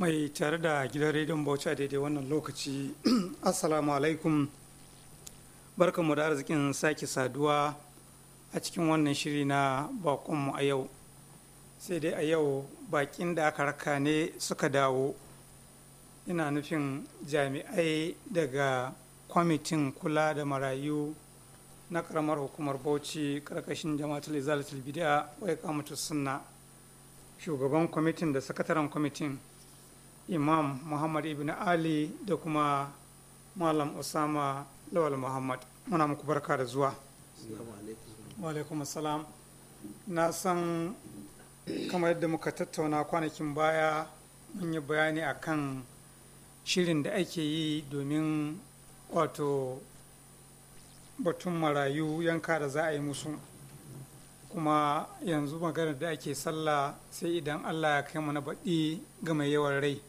mai tare da gidan rediyon bauchi a daidai wannan lokaci assalamu alaikum barkanmu da arzikin sake saduwa a cikin wannan shiri na bakonmu a yau sai dai a yau bakin da aka raka ne suka dawo ina nufin jami'ai daga kwamitin kula da marayu na karamar hukumar bauchi karkashin jama'atul izalatul bid'a wai kamatu sunna shugaban kwamitin da sakataren kwamitin imam muhammad ibn ali da kuma malam usama lawal muhammad muna muku barka da zuwa alaikum assalam na san kamar yadda muka tattauna kwanakin baya mun yi bayani akan shirin da ake yi domin wato batun marayu yanka da za a yi musu kuma yanzu maganar da ake sallah sai idan allah ya kai mana baɗi ga mai yawan rai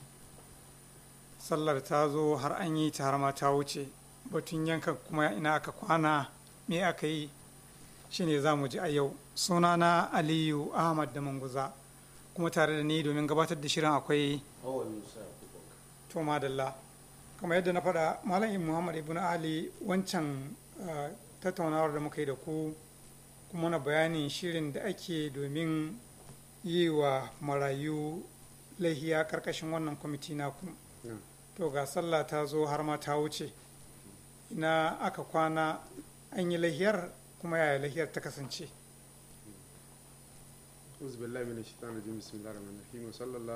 sallar ta zo har an yi ta har ma ta wuce batun yanka kuma ina aka kwana me aka yi shine za mu ji a yau sunana aliyu ahmad da manguza kuma tare da ni domin gabatar da shirin akwai to madalla kamar yadda na faɗa malam muhammad ibn ali wancan tattaunawar da muka yi da ku kuma na bayanin shirin da ake domin yi wa marayu laihiya karkashin wannan kwamiti naku to ga sallah ta zo har ma ta wuce ina aka kwana an yi lahiyar kuma yaya lahiyar ta kasance أعوذ بالله من الشيطان الرجيم بسم الله الرحمن الرحيم وصلى الله